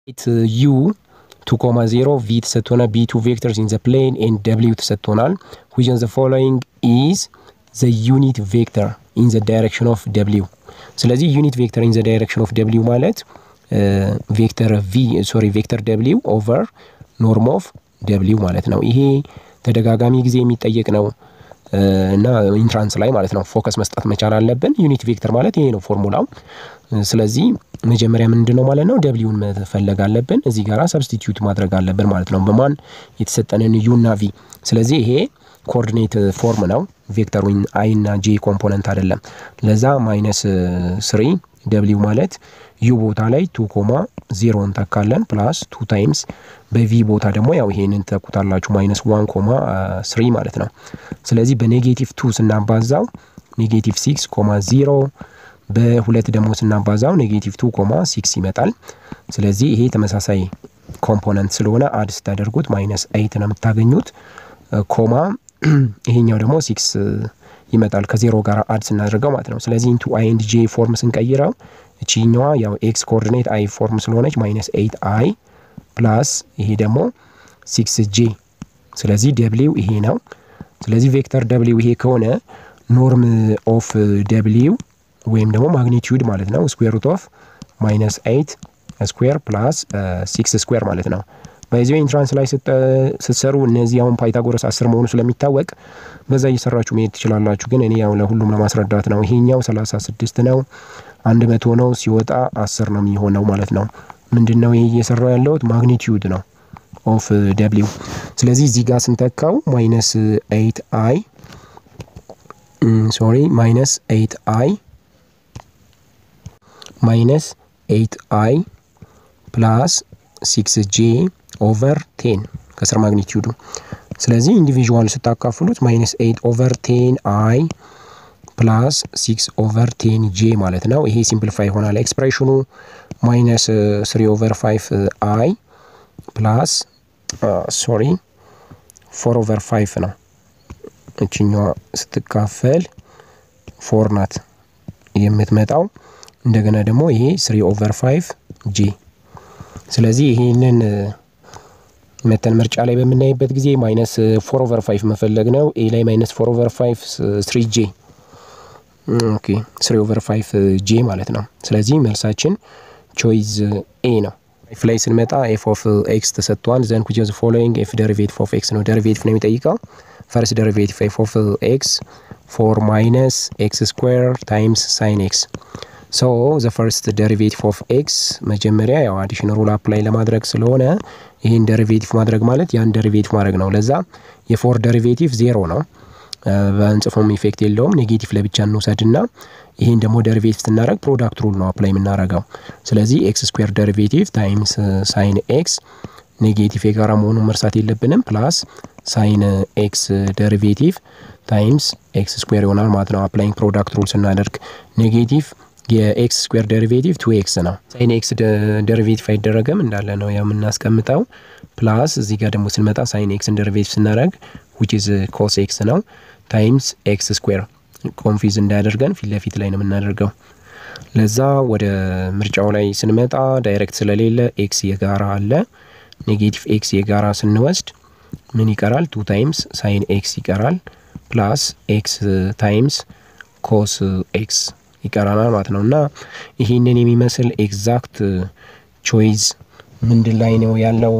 ዩ ቱ ኮማ ዜሮ ቪ ተሰጥቶናል። ቢ ቱ ቬክተርስ ኢን ዘ ፕሌን ኤንድ ደብሊው ተሰጥቶናል። ዊች ዘ ፎሎዊንግ ኢዝ ዘ ዩኒት ቬክተር ኢን ዘ ዳይሬክሽን ኦፍ ደብሊው። ስለዚህ ዩኒት ቬክተር ኢን ዘ ዳይሬክሽን ኦፍ ደብሊው ማለት ቬክተር ቪ ሶሪ ቬክተር ደብሊው ኦቨር ኖርም ኦፍ ደብሊው ማለት ነው። ይሄ ተደጋጋሚ ጊዜ የሚጠየቅ ነው እና ኢንትራንስ ላይ ማለት ነው ፎከስ መስጠት መቻል አለብን። ዩኒት ቬክተር ማለት ይሄ ነው ፎርሙላው። ስለዚህ መጀመሪያ ምንድን ነው ማለት ነው ደብሊውን መፈለግ አለብን። እዚህ ጋር ሰብስቲትዩት ማድረግ አለብን ማለት ነው በማን የተሰጠንን ዩ እና ቪ። ስለዚህ ይሄ ኮኦርዲኔት ፎርም ነው ቬክተር ዊን አይ እና ጄ ኮምፖነንት አይደለም። ለዛ ማይነስ ስሪ ደብሊው ማለት ዩ ቦታ ላይ ቱ ኮማ ዜሮ እንተካለን ፕላስ ቱ ታይምስ በቪ ቦታ ደግሞ ያው ይሄንን ተኩታላችሁ ማይነስ ዋን ኮማ ስሪ ማለት ነው። ስለዚህ በኔጌቲቭ ቱ ስናባዛው ኔጌቲቭ ሲክስ ኮማ ዜሮ በሁለት ደግሞ ስናባዛው ኔጌቲቭ ቱ ኮማ ሲክስ ይመጣል። ስለዚህ ይሄ ተመሳሳይ ኮምፖነንት ስለሆነ አድ ስታደርጉት ማይነስ ኤይት ነው የምታገኙት። ኮማ ይሄኛው ደግሞ ሲክስ ይመጣል ከዜሮ ጋር አድ ስናደርገው ማለት ነው። ስለዚህ ኢንቱ አይ ኤንድ ጄ ፎርም ስንቀይረው እቺኛዋ ያው ኤክስ ኮኦርዲኔት አይ ፎርም ስለሆነች ማይነስ ኤይት አይ ፕላስ ይሄ ደግሞ ሲክስ ጄ። ስለዚህ ደብሊው ይሄ ነው። ስለዚህ ቬክተር ደብሊው ይሄ ከሆነ ኖርም ኦፍ ደብሊው ወይም ደግሞ ማግኒቲዩድ ማለት ነው ስኩዌር ሩት ኦፍ ማይነስ ኤይት ስኩዌር ፕላስ ሲክስ ስኩዌር ማለት ነው። በዚህ ኢንትራንስ ላይ ስትሰሩ እነዚህ አሁን ፓይታጎረስ አስር መሆኑ ስለሚታወቅ በዛ እየሰራችሁ መሄድ ትችላላችሁ። ግን እኔ ያው ለሁሉም ለማስረዳት ነው። ይሄኛው ሰላሳ ስድስት ነው አንድ መቶ ነው ሲወጣ አስር ነው የሚሆነው ማለት ነው። ምንድን ነው ይሄ እየሰራው ያለሁት ማግኒቲዩድ ነው ኦፍ ደብሊው። ስለዚህ እዚህ ጋር ስንተካው ማይነስ ኤይት አይ ሶሪ ማይነስ ኤይት አይ ማይነስ ኤይት አይ ፕላስ ሲክስ ጄ ኦቨር ቴን ከስር ማግኒቲዩዱ። ስለዚህ ኢንዲቪዥዋል ስታካፍሉት ማይነስ ኤይት ኦቨር ቴን አይ ፕላስ ሲክስ ኦቨር ቴን ጄ ማለት ነው። ይሄ ሲምፕሊፋይ ይሆናል ኤክስፕሬሽኑ ማይነስ ስሪ ኦቨር ፋይቭ አይ ፕላስ ሶሪ ፎር ኦቨር ፋይቭ ነው። እችኛዋ ስትካፈል ፎር ናት የምትመጣው። እንደገና ደግሞ ይሄ ስሪ ኦቨር ፋይቭ ጄ። ስለዚህ ይሄንን መተን ምርጫ ላይ በምናይበት ጊዜ ማይነስ ፎር ኦቨር ፋይቭ መፈለግ ነው። ኤ ላይ ማይነስ ፎር ኦቨር ፋይቭ ስሪ ጄ ኦኬ ስሪ ኦቨር ፋይቭ ጄ ማለት ነው። ስለዚህ መልሳችን ቾይዝ ኤ ነው። ኤፍ ላይ ስንመጣ ኤፍ ኦፍ ኤክስ ተሰጥቷል። ዘን ኩች ዘ ፎሎዊንግ ኤፍ ደሪቬቲቭ ኦፍ ኤክስ ነው። ደሪቬቲቭ ነው የሚጠይቀው። ፈርስት ደሪቬቲቭ ኤፍ ኦፍ ኤክስ ፎር ማይነስ ኤክስ ስኩዌር ታይምስ ሳይን ኤክስ ሶ ዘ ፈርስት ደሪቬቲቭ ኦፍ ኤክስ መጀመሪያ ያው አዲሽን ሩል አፕላይ ለማድረግ ስለሆነ ይህን ደሪቬቲቭ ማድረግ ማለት ያን ደሪቬቲቭ ማድረግ ነው። ለዛ የፎር ደሪቬቲቭ ዜሮ ነው። በእንጽፎም ኢፌክት የለውም። ኔጌቲቭ ለብቻ እንውሰድ ና ይህን ደግሞ ደሪቬቲቭ ስናደረግ ፕሮዳክት ሩል ነው አፕላይ የምናደርገው። ስለዚህ ኤክስ ስኩዌር ደሪቬቲቭ ታይምስ ሳይን ኤክስ ኔጌቲቭ የጋራ መሆኑን መርሳት የለብንም። ፕላስ ሳይን ኤክስ ደሪቬቲቭ ታይምስ ኤክስ ስኩዌር ይሆናል ማለት ነው። አፕላይንግ ፕሮዳክት ሩል ስናደርግ ኔጌቲቭ የኤክስ ስኩዌር ደሪቬቲቭ ቱ ኤክስ ነው። ሳይን ኤክስ ደሪቬቲቭ አይደረግም እንዳለ ነው የምናስቀምጠው። ፕላስ እዚህ ጋር ደግሞ ስንመጣ ሳይን ኤክስን ደሪቬቲቭ ስናደረግ ዊች ኢዝ ኮስ ኤክስ ነው ታይምስ ኤክስ ስኩዌር ኮንፊዝ እንዳያደርገን ፊት ለፊት ላይ ነው የምናደርገው። ለዛ ወደ ምርጫው ላይ ስንመጣ ዳይሬክት ስለሌለ ኤክስ የጋራ አለ። ኔጌቲቭ ኤክስ የጋራ ስንወስድ ምን ይቀራል? ቱ ታይምስ ሳይን ኤክስ ይቀራል። ፕላስ ኤክስ ታይምስ ኮስ ኤክስ ይቀራናል ማለት ነው። እና ይህንን የሚመስል ኤግዛክት ቾይዝ ምንድን ላይ ነው ያለው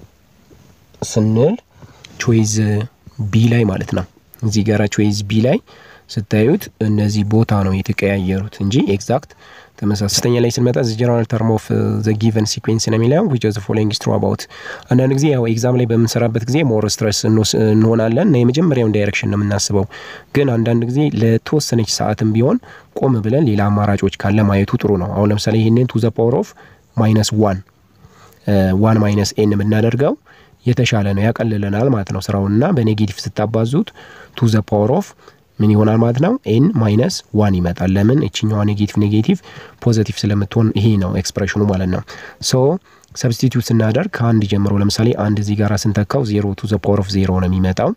ስንል ቾይዝ ቢ ላይ ማለት ነው። እዚህ ጋራ ቾይዝ ቢ ላይ ስታዩት እነዚህ ቦታ ነው የተቀያየሩት እንጂ ኤግዛክት ተመሳሳይ። ሶስተኛ ላይ ስንመጣ ዘ ጀነራል ተርም ኦፍ ዘ ጊቨን ሲኩዌንስ ነው የሚለው ዊች ዘ ፎሎዊንግ ኢዝ ትሩ አባውት። አንዳንድ ጊዜ ያው ኤግዛም ላይ በምንሰራበት ጊዜ ሞር ስትረስ እንሆናለን እና የመጀመሪያውን ዳይሬክሽን ነው የምናስበው። ግን አንዳንድ ጊዜ ለተወሰነች ሰዓትም ቢሆን ቆም ብለን ሌላ አማራጮች ካለ ማየቱ ጥሩ ነው። አሁን ለምሳሌ ይህንን ቱ ዘ ፓወር ኦፍ ማይነስ ዋን ዋን ማይነስ ኤን የምናደርገው የተሻለ ነው፣ ያቀልለናል ማለት ነው ስራውንና በኔጌቲቭ ስታባዙት ቱ ዘ ፓወር ኦፍ ምን ይሆናል ማለት ነው ኤን ማይነስ ዋን ይመጣል። ለምን እችኛዋ ኔጌቲቭ ኔጌቲቭ ፖዘቲቭ ስለምትሆን ይሄ ነው ኤክስፕሬሽኑ ማለት ነው። ሶ ሰብስቲቱት ስናደርግ ከአንድ ጀምሮ ለምሳሌ አንድ እዚህ ጋር ስንተካው ዜሮ ቱ ዘ ፓወር ኦፍ ዜሮ ነው የሚመጣው።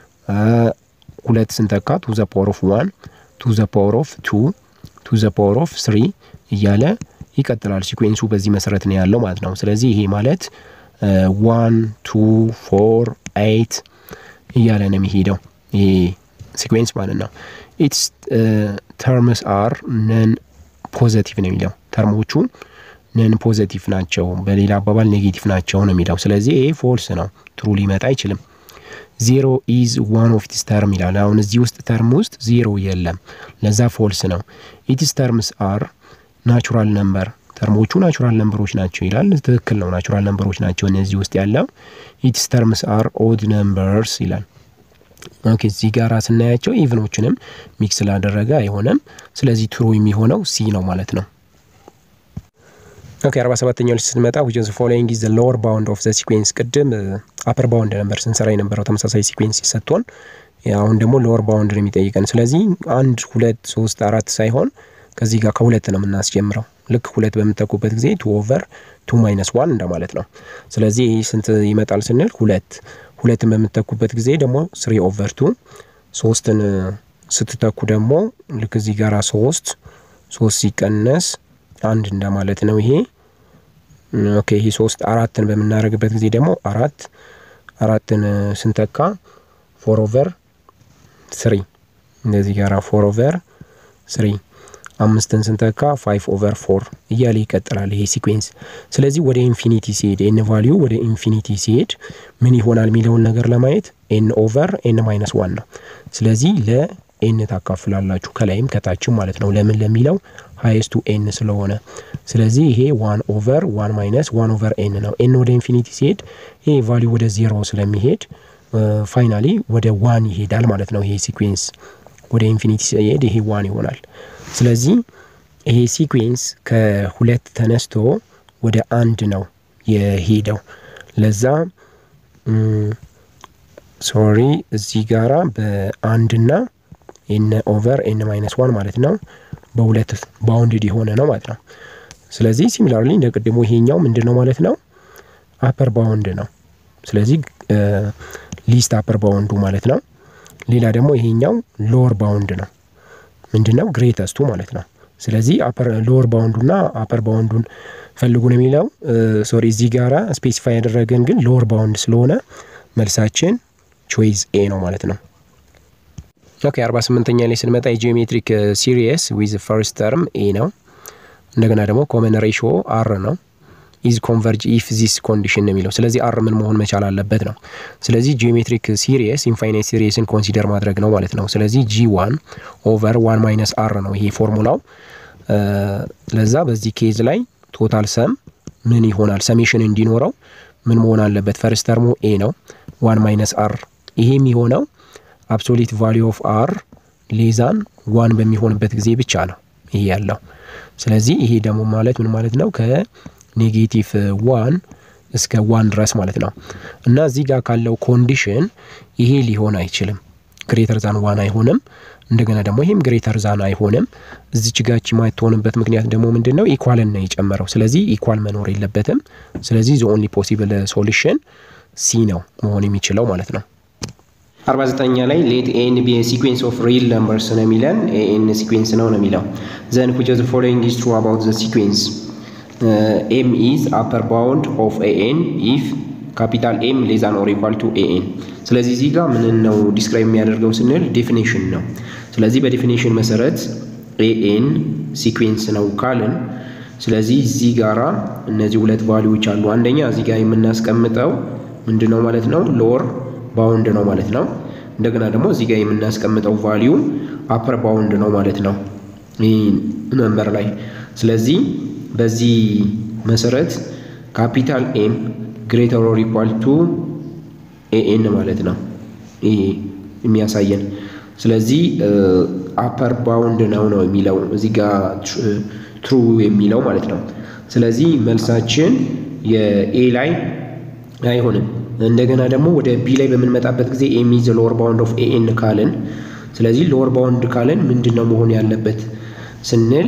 ሁለት ስንተካ ቱ ዘ ፓወር ኦፍ ዋን ቱ ዘ ፓወር ኦፍ ቱ ቱ ዘ ፓወር ኦፍ ስሪ እያለ ይቀጥላል። ሲኩዌንሱ በዚህ መሰረት ነው ያለው ማለት ነው። ስለዚህ ይሄ ማለት ዋን ቱ ፎር ኤይት እያለ ነው የሚሄደው ይሄ ሲኩዌንስ ማለት ነው። ኢትስ ተርምስ አር ነን ፖዘቲቭ ነው የሚለው ተርሞቹ ነን ፖዘቲቭ ናቸው፣ በሌላ አባባል ኔጌቲቭ ናቸው ነው የሚለው። ስለዚህ ይሄ ፎልስ ነው፣ ትሩ ሊመጣ አይችልም። ዜሮ ኢዝ ዋን ኦፍ ኢትስ ተርም ይላል። አሁን እዚህ ውስጥ ተርም ውስጥ ዜሮ የለም፣ ለዛ ፎልስ ነው። ኢትስ ተርምስ አር ናቹራል ነምበር ተርሞቹ ናቹራል ነምበሮች ናቸው ይላል። ትክክል ነው፣ ናቹራል ነምበሮች ናቸው እነዚህ ውስጥ ያለው። ኢትስ ተርምስ አር ኦድ ነምበርስ ይላል። ኦኬ እዚህ ጋር ስናያቸው ኢቭኖችንም ሚክስ ስላደረገ አይሆንም። ስለዚህ ትሩ የሚሆነው ሲ ነው ማለት ነው። ኦኬ አርባ ሰባተኛው ላይ ስትመጣ ዊች ኢዝ ፎሎዊንግ ኢዝ ዘ ሎወር ባውንድ ኦፍ ዘ ሲኩዌንስ። ቅድም አፐር ባውንድ ነበር ስንሰራ የነበረው ተመሳሳይ ሲኩዌንስ ሲሰጥቶን፣ አሁን ደግሞ ሎወር ባውንድ ነው የሚጠይቀን። ስለዚህ አንድ ሁለት ሶስት አራት ሳይሆን ከዚህ ጋር ከሁለት ነው የምናስጀምረው። ልክ ሁለት በምትተኩበት ጊዜ ቱ ኦቨር ቱ ማይነስ ዋን እንደማለት ነው። ስለዚህ ይህ ስንት ይመጣል ስንል ሁለት ሁለትን በምትተኩበት ጊዜ ደግሞ ስሪ ኦቨር ቱ ሶስትን ስትተኩ ደግሞ ልክ እዚህ ጋር ሶስት ሶስት ሲቀነስ አንድ እንደማለት ነው። ይሄ ኦኬ ይሄ ሶስት አራትን በምናደርግበት ጊዜ ደግሞ አራት አራትን ስንተካ ፎር ኦቨር ስሪ እንደዚህ ጋር ፎር ኦቨር ስሪ አምስትን ስንተካ ፋይቭ ኦቨር ፎር እያለ ይቀጥላል ይሄ ሲኩዌንስ። ስለዚህ ወደ ኢንፊኒቲ ሲሄድ ኤን ቫሊዩ ወደ ኢንፊኒቲ ሲሄድ ምን ይሆናል የሚለውን ነገር ለማየት ኤን ኦቨር ኤን ማይነስ ዋን ነው። ስለዚህ ለኤን ታካፍላላችሁ ከላይም ከታችም ማለት ነው። ለምን ለሚለው ሀይስቱ ኤን ስለሆነ ስለዚህ ይሄ ዋን ኦቨር ዋን ማይነስ ዋን ኦቨር ኤን ነው። ኤን ወደ ኢንፊኒቲ ሲሄድ ይሄ ቫሊዩ ወደ ዜሮ ስለሚሄድ ፋይናሊ ወደ ዋን ይሄዳል ማለት ነው። ይሄ ሲኩዌንስ ወደ ኢንፊኒቲ ሲሄድ ይሄ ዋን ይሆናል። ስለዚህ ይሄ ሲኩዌንስ ከሁለት ተነስቶ ወደ አንድ ነው የሄደው። ለዛ ሶሪ እዚህ ጋራ በአንድና ኤን ኦቨር ኤን ማይነስ ዋን ማለት ነው በሁለት ባውንድድ የሆነ ነው ማለት ነው። ስለዚህ ሲሚላርሊ እንደ ቅድሞ ይሄኛው ምንድን ነው ማለት ነው አፐር ባውንድ ነው። ስለዚህ ሊስት አፐር ባውንዱ ማለት ነው። ሌላ ደግሞ ይሄኛው ሎወር ባውንድ ነው። ምንድን ነው ግሬተስቱ ማለት ነው። ስለዚህ ሎወር ባውንዱና አፐር ባውንዱን ፈልጉ ነው የሚለው። ሶሪ እዚህ ጋራ ስፔሲፋይ ያደረገን ግን ሎወር ባውንድ ስለሆነ መልሳችን ቾይዝ ኤ ነው ማለት ነው። ኦኬ አርባ ስምንተኛ ላይ ስንመጣ የጂኦሜትሪክ ሲሪየስ ዊዝ ፈርስት ተርም ኤ ነው። እንደገና ደግሞ ኮመን ሬሾ አር ነው። ኢዝ ኮንቨርጅ ኢፍ ዚስ ኮንዲሽን ነው የሚለው። ስለዚህ አር ምን መሆን መቻል አለበት ነው። ስለዚህ ጂኦሜትሪክ ሲሪየስ ኢንፋይናይት ሲሪየስን ኮንሲደር ማድረግ ነው ማለት ነው። ስለዚህ ጂ ዋን ኦቨር ዋን ማይነስ አር ነው ይሄ ፎርሙላው። ለዛ በዚህ ኬዝ ላይ ቶታል ሰም ምን ይሆናል? ሰሜሽን እንዲኖረው ምን መሆን አለበት? ፈርስት ተርሙ ኤ ነው። ዋን ማይነስ አር ይሄ የሚሆነው አብሶሊት ቫሊዩ ኦፍ አር ሌዛን ዋን በሚሆንበት ጊዜ ብቻ ነው ይሄ ያለው። ስለዚህ ይሄ ደግሞ ማለት ምን ማለት ነው? ከኔጌቲቭ ዋን እስከ ዋን ድረስ ማለት ነው። እና እዚህ ጋር ካለው ኮንዲሽን ይሄ ሊሆን አይችልም። ግሬተር ዛን ዋን አይሆንም። እንደገና ደግሞ ይሄም ግሬተር ዛን አይሆንም። እዚች ጋች የማትሆንበት ምክንያት ደግሞ ምንድን ነው? ኢኳልን ነው የጨመረው። ስለዚህ ኢኳል መኖር የለበትም። ስለዚህ ዘ ኦንሊ ፖሲብል ሶሉሽን ሲ ነው መሆን የሚችለው ማለት ነው። 49ኛ ላይ ሌት ኤን ቢ ሲኩዌንስ ኦፍ ሪል ነምበርስ ነው የሚለን ኤን ሲኩዌንስ ነው ነው የሚለው ዘን ዊች ዘ ፎሎዊንግ ኢዝ ትሩ አባውት ዘ ሲኩዌንስ ኤም ኢዝ አፐር ባውንድ ኦፍ ኤኤን ኢፍ ካፒታል ኤም ሌዛን ኦር ኢኳል ቱ ኤኤን። ስለዚህ እዚህ ጋር ምን ነው ዲስክራይብ የሚያደርገው ስንል ዴፊኔሽን ነው። ስለዚህ በዴፊኔሽን መሰረት ኤኤን ሲኩዌንስ ነው ካልን ስለዚህ እዚህ ጋራ እነዚህ ሁለት ቫሊዎች አሉ። አንደኛ እዚህ ጋር የምናስቀምጠው ምንድን ነው ማለት ነው ሎወር ባውንድ ነው ማለት ነው። እንደገና ደግሞ እዚህ ጋር የምናስቀምጠው ቫሊዩ አፐር ባውንድ ነው ማለት ነው ይህ ነምበር ላይ። ስለዚህ በዚህ መሰረት ካፒታል ኤም ግሬተር ኦር ኢኳል ቱ ኤኤን ማለት ነው ይሄ የሚያሳየን። ስለዚህ አፐር ባውንድ ነው ነው የሚለው እዚህ ጋር ትሩ የሚለው ማለት ነው። ስለዚህ መልሳችን የኤ ላይ አይሆንም። እንደገና ደግሞ ወደ ቢ ላይ በምንመጣበት ጊዜ ኤም ኢዝ ሎወር ባውንድ ኦፍ ኤኤን ካልን፣ ስለዚህ ሎወር ባውንድ ካልን ምንድን ነው መሆን ያለበት ስንል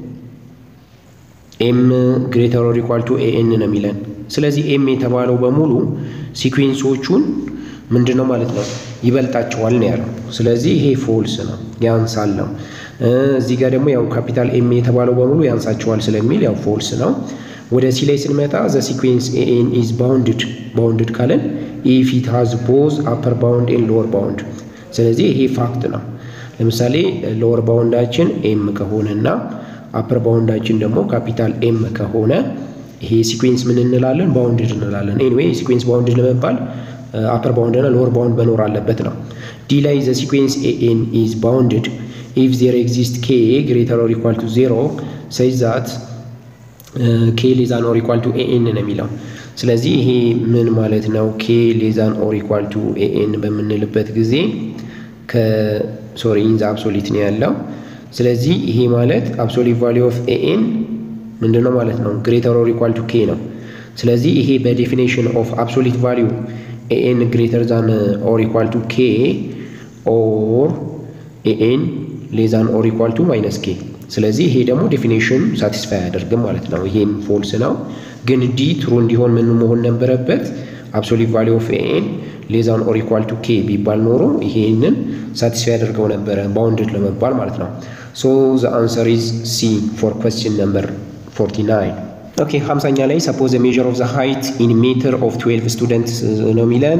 ኤም ግሬተር ኦር ኢኳል ቱ ኤኤን ነው የሚለን። ስለዚህ ኤም የተባለው በሙሉ ሲኩዌንሶቹን ምንድን ነው ማለት ነው ይበልጣቸዋል ነው ያለው። ስለዚህ ይሄ ፎልስ ነው ያንሳል ነው። እዚህ ጋር ደግሞ ያው ካፒታል ኤም የተባለው በሙሉ ያንሳቸዋል ስለሚል ያው ፎልስ ነው። ወደ ሲ ላይ ስንመጣ ዘ ሲኩዌንስ ኤኤን ኢዝ ባውንድድ ባውንድድ ካለን ኢፍ ኢት ሃዝ ቦዝ አፐር ባውንድ ኤን ሎወር ባውንድ። ስለዚህ ይሄ ፋክት ነው። ለምሳሌ ሎወር ባውንዳችን ኤም ከሆነ እና አፐር ባውንዳችን ደግሞ ካፒታል ኤም ከሆነ ይሄ ሲኩዌንስ ምን እንላለን? ባውንድድ እንላለን። ኤኒዌይ ሲኩዌንስ ባውንድድ ለመባል አፐር ባውንድ እና ሎወር ባውንድ መኖር አለበት ነው። ዲ ላይ ዘ ሲኩዌንስ ኤኤን ኢዝ ባውንድድ ኢፍ ዜር ኤግዚስት ኬ ግሬተር ኦር ኢኳል ቱ ዜሮ ሰይዝ ዛት ኬ ሌዛን ኦር ኢኳል ቱ ኤኤን ነው የሚለው። ስለዚህ ይሄ ምን ማለት ነው? ኬ ሌዛን ኦር ኢኳል ቱ ኤኤን በምንልበት ጊዜ ከሶሪ ኢንዛ አብሶሊት ነው ያለው። ስለዚህ ይሄ ማለት አብሶሊት ቫሊዩ ኦፍ ኤኤን ምንድን ነው ማለት ነው? ግሬተር ኦር ኢኳል ቱ ኬ ነው። ስለዚህ ይሄ በዴፊኔሽን ኦፍ አብሶሊት ቫሊዩ ኤኤን ግሬተር ዛን ኦር ኢኳል ቱ ኬ ኦር ኤኤን ሌዛን ኦር ኢኳል ቱ ማይነስ ኬ። ስለዚህ ይሄ ደግሞ ዴፊኔሽን ሳቲስፋይ አያደርግም ማለት ነው። ይሄም ፎልስ ነው። ግን ዲ ትሩ እንዲሆን ምን መሆን ነበረበት? አብሶሊት ቫሊዩ ኦፍ ኤኤን ሌዛን ኦር ኢኳል ቱ ኬ ቢባል ኖሮ ይሄንን ሳቲስፋይ ያደርገው ነበረ ባውንድድ ለመባል ማለት ነው። ሶ ዘ አንሰር ኢዝ ሲ ፎር ኩዌስችን ነምበር 49 ኦኬ ሀምሳኛ ላይ ሰፖዝ ሜዥር ኦፍ ዘ ሃይት ኢን ሜትር ኦፍ 12 ስቱደንት ነው የሚለን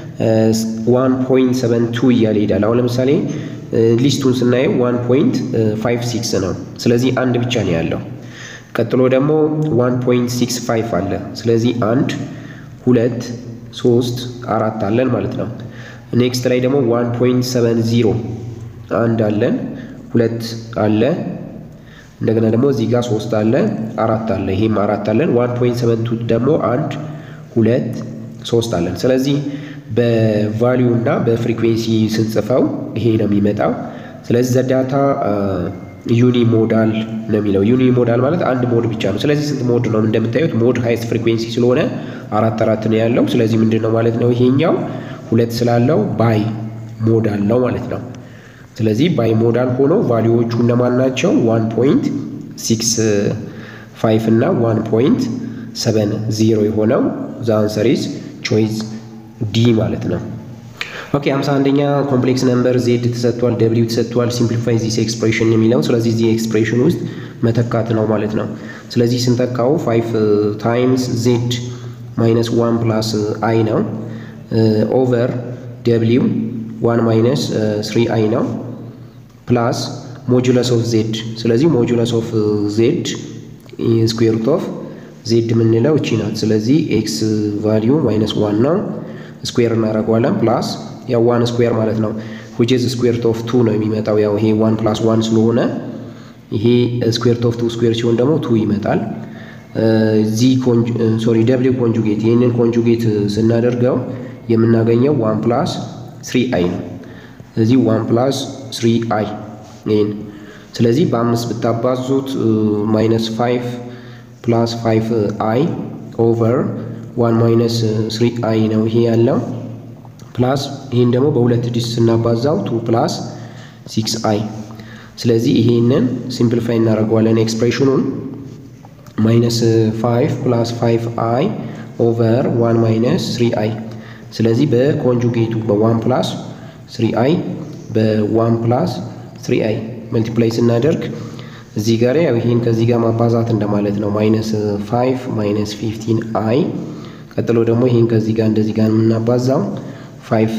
1.72 እያለ ይሄዳል። አሁን ለምሳሌ ሊስቱን ስናየው 1.56 ነው። ስለዚህ አንድ ብቻ ነው ያለው። ቀጥሎ ደግሞ 1.65 አለ። ስለዚህ አንድ ሁለት ሶስት አራት አለን ማለት ነው። ኔክስት ላይ ደግሞ 1.70 አንድ አለን ሁለት አለ እንደገና ደግሞ እዚህ ጋር ሶስት አለ አራት አለ ይሄም አራት አለን። ዋን ፖይንት ሰቨን ቱ ደግሞ አንድ ሁለት ሶስት አለን። ስለዚህ በቫሊዩ እና በፍሪኩዌንሲ ስንጽፈው ይሄ ነው የሚመጣው። ስለዚህ ዘዳታ ዩኒ ሞዳል ነው የሚለው። ዩኒ ሞዳል ማለት አንድ ሞድ ብቻ ነው። ስለዚህ ስንት ሞድ ነው እንደምታዩት? ሞድ ሃይስት ፍሪኩዌንሲ ስለሆነ አራት አራት ነው ያለው። ስለዚህ ምንድን ነው ማለት ነው ይሄኛው ሁለት ስላለው ባይ ሞዳል ነው ማለት ነው። ስለዚህ ባይ ሞዳል ሆኖ ቫሊዎቹ እነማን ናቸው? ዋን ፖይንት ሲክስ ፋይቭ እና ዋን ፖይንት ሰቨን ዚሮ የሆነው ዘ አንሰር ኢዝ ቾይዝ ዲ ማለት ነው። ኦኬ ሃምሳ አንደኛ ኮምፕሌክስ ነምበር ዜድ ተሰጥቷል፣ ደብሊው ተሰጥቷል። ሲምፕሊፋይ ዚስ ኤክስፕሬሽን የሚለው ስለዚህ እዚህ ኤክስፕሬሽን ውስጥ መተካት ነው ማለት ነው። ስለዚህ ስንተካው ፋይቭ ታይምስ ዜድ ማይነስ ዋን ፕላስ አይ ነው ኦቨር ደብሊው ዋን ማይነስ ስሪ አይ ነው ፕላስ ሞጁለስ ኦፍ ዜድ። ስለዚህ ሞጁለስ ኦፍ ዜድ ስኩዌር ሩት ኦፍ ዜድ የምንለው እቺ ናት። ስለዚህ ኤክስ ቫሊዩ ማይነስ ዋን ነው ስኩዌር እናደርገዋለን ፕላስ ያው ዋን ስኩዌር ማለት ነው ዊች ኢዝ ስኩዌር ሩት ኦፍ ቱ ነው የሚመጣው። ያው ይሄ ዋን ፕላስ ዋን ስለሆነ ይሄ ስኩዌር ሩት ኦፍ ቱ ስኩዌር ሲሆን ደግሞ ቱ ይመጣል። ዚ ሶሪ ደብሊው ኮንጁጌት ይህንን ኮንጁጌት ስናደርገው የምናገኘው ዋን ፕላስ ስሪ አይ ነው። ስለዚህ ዋን ፕላስ ስሪ አይ ይህን ስለዚህ በአምስት ብታባዙት ማይነስ ፋይቭ ፕላስ ፋይቭ አይ ኦቨር ዋን ማይነስ ስሪ አይ ነው ይሄ ያለው ፕላስ ይህን ደግሞ በሁለት ዲስ ስናባዛው ቱ ፕላስ ሲክስ አይ ስለዚህ ይሄንን ሲምፕሊፋይ እናደርገዋለን ኤክስፕሬሽኑን ማይነስ ፋይቭ ፕላስ ፋይቭ አይ ኦቨር ዋን ማይነስ ስሪ አይ ስለዚህ በኮንጁጌቱ በዋን ፕላስ ስሪ አይ በዋን ፕላስ ስሪ አይ መልቲፕላይ ስናደርግ እዚህ ጋር ያው ይህን ከዚህ ጋር ማባዛት እንደማለት ነው። ማይነስ ፋይቭ ማይነስ ፊፍቲን አይ ቀጥሎ ደግሞ ይህን ከዚህ ጋር እንደዚህ ጋር የምናባዛው ፋይቭ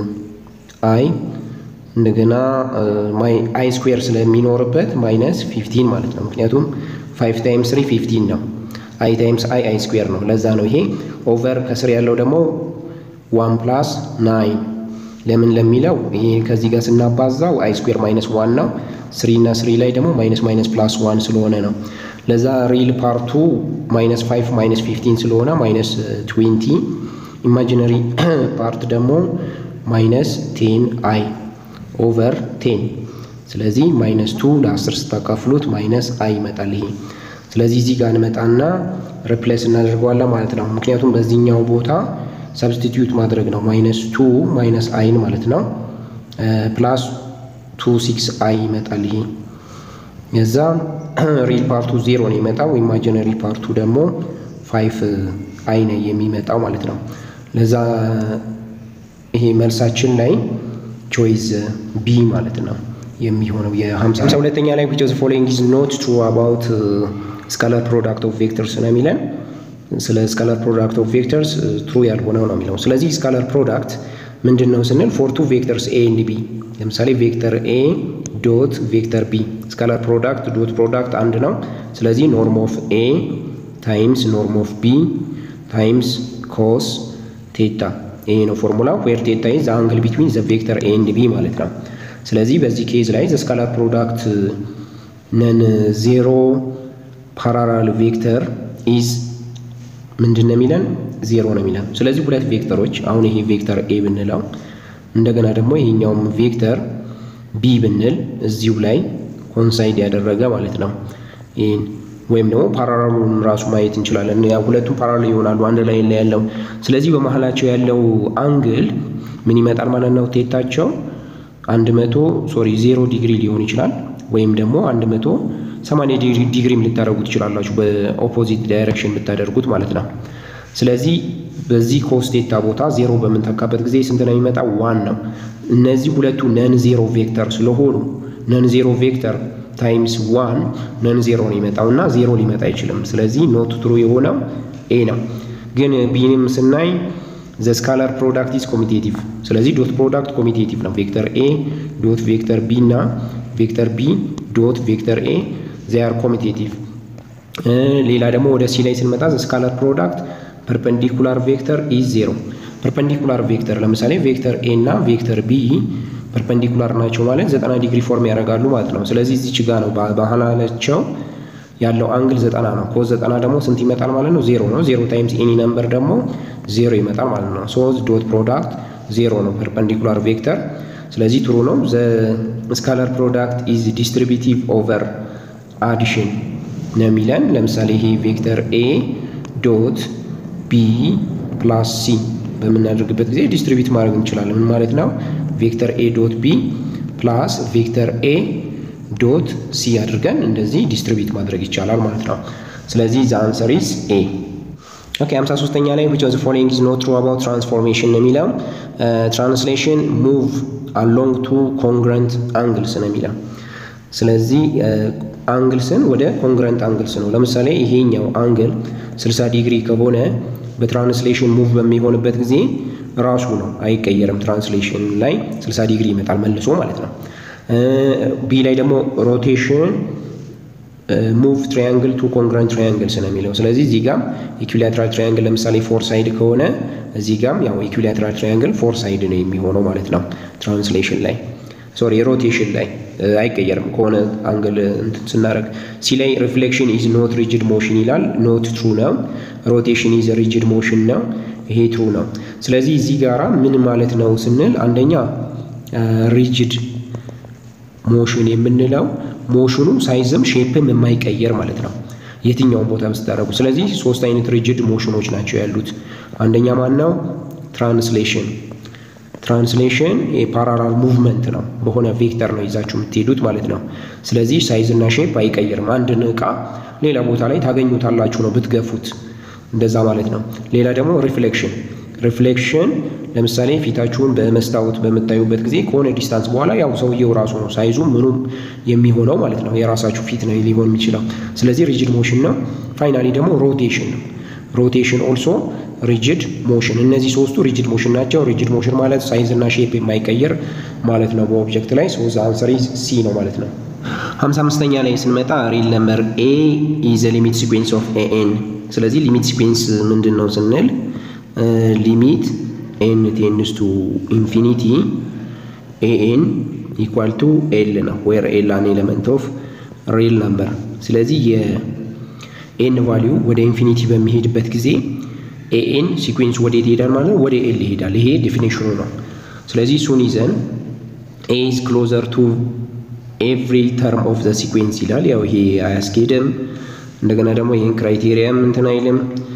አይ እንደገና አይ ስኩዌር ስለሚኖርበት ማይነስ ፊፍቲን ማለት ነው። ምክንያቱም ፋይቭ ታይምስ ስሪ ፊፍቲን ነው። አይ ታይምስ አይ አይ ስኩዌር ነው። ለዛ ነው ይሄ ኦቨር ከስር ያለው ደግሞ ዋን ፕላስ ናይን ለምን ለሚለው ይሄ ከዚህ ጋር ስናባዛው አይ ስኩዌር ማይነስ ዋን ነው። ስሪ እና ስሪ ላይ ደግሞ ማይነስ ማይነስ ፕላስ ዋን ስለሆነ ነው። ለዛ ሪል ፓርቱ ማይነስ ፋይቭ ማይነስ ፊፍቲን ስለሆነ ማይነስ ትዌንቲ ኢማጂነሪ ፓርት ደግሞ ማይነስ ቴን አይ ኦቨር ቴን ስለዚህ ማይነስ ቱ ለአስር ስታካፍሉት ማይነስ አይ ይመጣል ይሄ። ስለዚህ እዚህ ጋር እንመጣና ሪፕሌስ እናደርገዋለን ማለት ነው። ምክንያቱም በዚህኛው ቦታ ሰብስቲትዩት ማድረግ ነው። ማይነስ ቱ ማይነስ አይን ማለት ነው። ፕላስ ቱ ሲክስ አይ ይመጣል ይሄ። የዛ ሪል ፓርቱ ዜሮ ነው የመጣው። ኢማጂነሪ ፓርቱ ደግሞ ፋይቭ አይ ነው የሚመጣው ማለት ነው። ለዛ ይሄ መልሳችን ላይ ቾይዝ ቢ ማለት ነው የሚሆነው የሀምሳ ሁለተኛ ላይ which of the following is not true about ስካላር ፕሮዳክት ኦፍ ቬክተርስ ነው የሚለን ስለ ስካላር ፕሮዳክት ኦፍ ቬክተርስ ትሩ ያልሆነው ነው የሚለው ስለዚህ ስካላር ፕሮዳክት ምንድን ነው ስንል ፎር ቱ ቬክተርስ ኤ ኤንድ ቢ ለምሳሌ ቬክተር ኤ ዶት ቬክተር ቢ ስካላር ፕሮዳክት ዶት ፕሮዳክት አንድ ነው ስለዚህ ኖርም ኦፍ ኤ ታይምስ ኖርም ኦፍ ቢ ታይምስ ኮስ ቴታ ይሄ ነው ፎርሙላ ዌር ቴታ ኢዝ አንግል ቢትዊን ዘ ቬክተር ኤ ኤንድ ቢ ማለት ነው ስለዚህ በዚህ ኬዝ ላይ ዘ ስካላር ፕሮዳክት ነን ዜሮ ፓራራል ቬክተር ኢዝ ምንድን ነው የሚለን ዜሮ ነው የሚለን ስለዚህ ሁለት ቬክተሮች አሁን ይሄ ቬክተር ኤ ብንለው እንደገና ደግሞ ይሄኛውም ቬክተር ቢ ብንል እዚሁ ላይ ኮንሳይድ ያደረገ ማለት ነው ይህን ወይም ደግሞ ፓራራሉን ራሱ ማየት እንችላለን ሁለቱም ፓራራል ይሆናሉ አንድ ላይ ላይ ያለው ስለዚህ በመሀላቸው ያለው አንግል ምን ይመጣል ማለት ነው ቴታቸው አንድ መቶ ሶሪ ዜሮ ዲግሪ ሊሆን ይችላል ወይም ደግሞ አንድ መቶ ሰማንያ ዲግሪም ልታደርጉ ትችላላችሁ በኦፖዚት ዳይሬክሽን ብታደርጉት ማለት ነው ስለዚህ በዚህ ኮስቴታ ቦታ ዜሮ በምንተካበት ጊዜ ስንት ነው የሚመጣ ዋን ነው እነዚህ ሁለቱ ነን ዜሮ ቬክተር ስለሆኑ ነን ዜሮ ቬክተር ታይምስ ዋን ነን ዜሮ ነው ይመጣው እና ዜሮ ሊመጣ አይችልም ስለዚህ ኖት ትሩ የሆነው ኤ ነው ግን ቢንም ስናይ ዘ ስካላር ፕሮዳክት ኢዝ ኮሚቴቲቭ ስለዚህ ዶት ፕሮዳክት ኮሚቴቲቭ ነው ቬክተር ኤ ዶት ቬክተር ቢ እና ቬክተር ቢ ዶት ቬክተር ኤ ዚያር ኮሚቴቲቭ ሌላ ደግሞ ወደ ሲ ላይ ስንመጣ ዘ ስካላር ፕሮዳክት ፐርፐንዲኩላር ቬክተር ኢዝ ዜሮ ፐርፐንዲኩላር ቬክተር ለምሳሌ ቬክተር ኤ እና ቬክተር ቢ ፐርፐንዲኩላር ናቸው ማለት ዘጠና ዲግሪ ፎርም ያደርጋሉ ማለት ነው ስለዚህ እዚች ጋ ነው ባህላቸው ያለው አንግል ዘጠና ነው ኮዝ ዘጠና ደግሞ ስንት ይመጣል ማለት ነው ዜሮ ነው ዜሮ ታይምስ ኤኒ ነምበር ደግሞ ዜሮ ይመጣል ማለት ነው ሶ ዶት ፕሮዳክት ዜሮ ነው ፐርፐንዲኩላር ቬክተር ስለዚህ ትሩ ነው ዘ ስካላር ፕሮዳክት ኢዝ ዲስትሪቢቲቭ ኦቨር አዲሽን ነው የሚለን ለምሳሌ ይሄ ቬክተር ኤ ዶት ቢ ፕላስ ሲ በምናደርግበት ጊዜ ዲስትሪቢዩት ማድረግ እንችላለን ምን ማለት ነው ቬክተር ኤ ዶት ቢ ፕላስ ቬክተር ኤ ዶት ሲ አድርገን እንደዚህ ዲስትሪቢዩት ማድረግ ይቻላል ማለት ነው ስለዚህ ዘ አንሰር ኢዝ ኤ ኦኬ 53ኛ ላይ which of the following is not true about transformation ነው የሚለው ትራንስሌሽን ሙቭ አሎንግ ቱ ኮንግረንት አንግልስ ነው የሚለው ስለዚህ አንግልስን ወደ ኮንግረንት አንግልስ ነው ለምሳሌ ይሄኛው አንግል 60 ዲግሪ ከሆነ በትራንስሌሽን ሙቭ በሚሆንበት ጊዜ ራሱ ነው አይቀየርም ትራንስሌሽን ላይ 60 ዲግሪ ይመጣል መልሶ ማለት ነው ቢ ላይ ደግሞ ሮቴሽን ሙቭ ትራያንግል ቱ ኮንግረንት ትራያንግልስ ነው የሚለው ስለዚህ እዚህ ጋም ኢኩላትራል ትራያንግል ለምሳሌ ፎር ሳይድ ከሆነ እዚህ ጋም ያው ኢኩላትራል ትራያንግል ፎር ሳይድ ነው የሚሆነው ማለት ነው ትራንስሌሽን ላይ ሶሪ ሮቴሽን ላይ አይቀየርም ከሆነ አንግል እንትን ስናደርግ ሲ ላይ ሪፍሌክሽን ኢዝ ኖት ሪጅድ ሞሽን ይላል ኖት ትሩ ነው ሮቴሽን ኢዝ ሪጅድ ሞሽን ነው ይሄ ትሩ ነው ስለዚህ እዚህ ጋራ ምን ማለት ነው ስንል አንደኛ ሪጅድ ሞሽን የምንለው ሞሽኑ ሳይዝም ሼፕም የማይቀየር ማለት ነው የትኛውን ቦታ ስታደረጉ ስለዚህ ሶስት አይነት ሪጅድ ሞሽኖች ናቸው ያሉት አንደኛ ማን ነው ትራንስሌሽን ትራንስሌሽን የፓራራል ሙቭመንት ነው በሆነ ቬክተር ነው ይዛችሁ የምትሄዱት ማለት ነው ስለዚህ ሳይዝ እና ሼፕ አይቀይርም አንድን እቃ ሌላ ቦታ ላይ ታገኙታላችሁ ነው ብትገፉት እንደዛ ማለት ነው ሌላ ደግሞ ሪፍሌክሽን ሪፍሌክሽን ለምሳሌ ፊታችሁን በመስታወት በምታዩበት ጊዜ ከሆነ ዲስታንስ በኋላ ያው ሰውየው ራሱ ነው ሳይዙ ምኑም የሚሆነው ማለት ነው የራሳችሁ ፊት ነው ሊሆን የሚችለው ስለዚህ ሪጅድ ሞሽን ነው ፋይናሊ ደግሞ ሮቴሽን ነው ሮቴሽን ኦልሶ ሪጅድ ሞሽን እነዚህ ሶስቱ ሪጅድ ሞሽን ናቸው ሪጅድ ሞሽን ማለት ሳይዝ እና ሼፕ የማይቀየር ማለት ነው በኦብጀክት ላይ ሶ አንሰር ሲ ነው ማለት ነው ሀምሳ አምስተኛ ላይ ስንመጣ ሪል ነምበር ኤ ኢዘ ሊሚት ሲኩዌንስ ኦፍ ኤኤን ስለዚህ ሊሚት ሲኩዌንስ ምንድን ነው ስንል ሊሚት ኤን ቴንስ ቱ ኢንፊኒቲ ኤኤን ኢኳል ቱ ኤል ነው ዌር ኤል አን ኤሌመንት ኦፍ ሪል ነምበር ስለዚህ የኤን ቫሊዩ ወደ ኢንፊኒቲ በሚሄድበት ጊዜ ኤኤን ሲኩዌንስ ወዴት ይሄዳል ማለት ነው ወደ ኤል ይሄዳል ይሄ ዴፊኒሽኑ ነው ስለዚህ እሱን ይዘን ኤ ኢዝ ክሎዘር ቱ ኤቭሪ ተርም ኦፍ ዘ ሲኩዌንስ ይላል ያው ይሄ አያስኬድም እንደገና ደግሞ ይህን ክራይቴሪያም እንትን አይልም